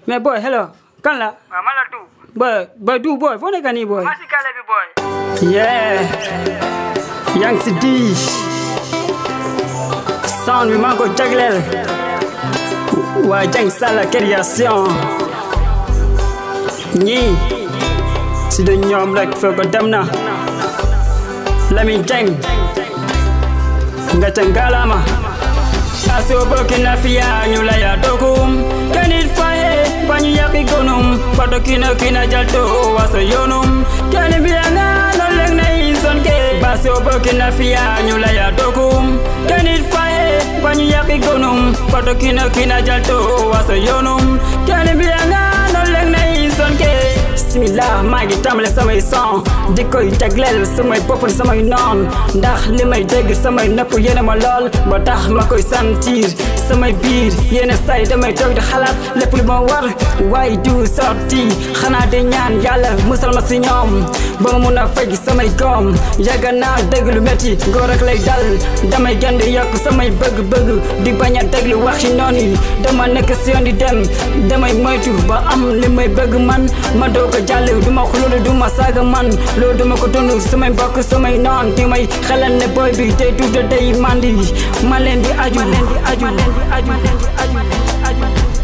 mais boy hello kan la waaw man la tu boy boy du boy foo nekk nii boy maa si kale bi booy yeah yaa ngi si di sound bi maa ngi ko jagleel waa Jeng Salla création ñii si de ñoom rek foo ko dem na Lamine Jeng nga ca ngalaama aso bokina fiya ñula ya dokum kenit faye bañu yaki gonum fato kina kina jalto waso yonum keni biyanga no leng na inson ke baso bokina fiya ñula ya dokum kenit faye bañu yaki gonum fato kina kina jalto waso yonum keni biyanga no leng na inson ke bismillah maa ngi tàmbale samay son di koy jagleel samay bopp samay noon ndax li may dégg samay nëpp yéene ma lool ba tax ma koy sentir samay biir yéene say damay toog di xalaat lépp lu ma war waaye du sorti xanaa di ñaan yàlla musal ma si ñoom ba ma mun a faj samay koom yàgg naa dégg lu métti góor rek lay dal damay gën di yokk samay bëgg-bëgg di bañ a déglu waxi noon yi dama nekk si yoon di dem damay moytu ba am li may bëgg man ma doo ko jàll duma xululu duma saaga man loolu duma ko dund samay mbokk samay noon di may xelal ne boy bi day tuuta day mandi ma leen di aju leen di aju leen di aju leen di aju leen di aju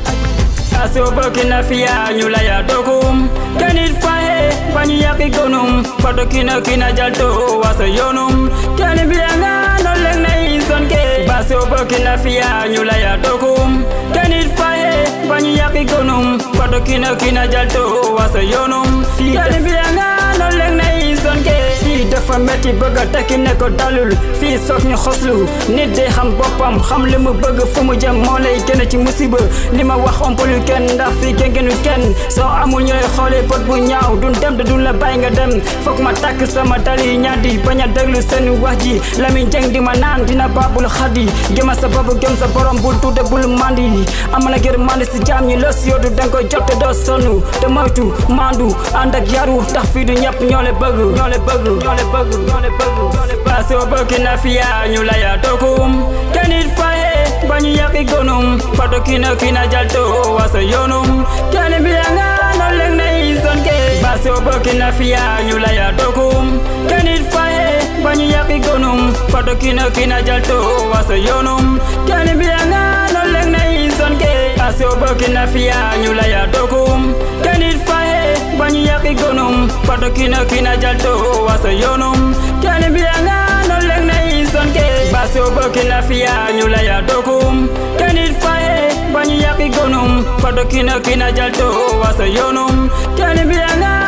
aso bokina fiya ñula ya dokum kenit faye bañu yaki gonum fato kina kina jalto waso yonum keni biyanga no leng na inson ke baso bokina fiya ñula ya dokum kenit faye bañu yaki gonum fato kina kina jalto waso yonum keni biyanga no leng na inson ke fii dafa metti bëgg a tekki ne ko dalul fii soog ñu xoslu nit day xam boppam xam li mu bëgg fu mu jëm moo lay gën ci musiba li ma wax ompalu kenn ndax fii gëngënu kenn soo amul ñooy xoolee bët bu ñaaw dun dem te dun la bàyyi nga dem foog ma takk sama dali ñaddi bañ a déglu seen wax ji Lamine Jeng di ma naan dina baabul xaddi gëma sa bopp gëm sa borom bul tuude bul mandi am na gër mandi si jaam ñi los yoodu danga koy jot te doo sonn te moytu mandu ànd ak yaru ndax fii du ñëpp ñoo le bëgg ñoo le bëgg ñoo le bëgg ñoo le bëgg ñoo le bëgg soo bokina fiya ñu la ya dokum kenit faye bañu yaki gonum fato kina kina jalto waso yonum keni biyanga no leng na inson ke baso bokina fiya ñu la ya dokum kenit faye bañu yaki gonum fato kina kina jalto waso yonum keni biyanga no leng na inson ke baso bokina fiya ñu la ya dokum kenit faye bañu yaki gonum fato kina kina jalto waso yonum keni biyanga no leng na inson ke baso bokina fiya ñu la ya dokum kenit faye bañu yaki gonum fato kina kina jalto waso yonum keni biyanga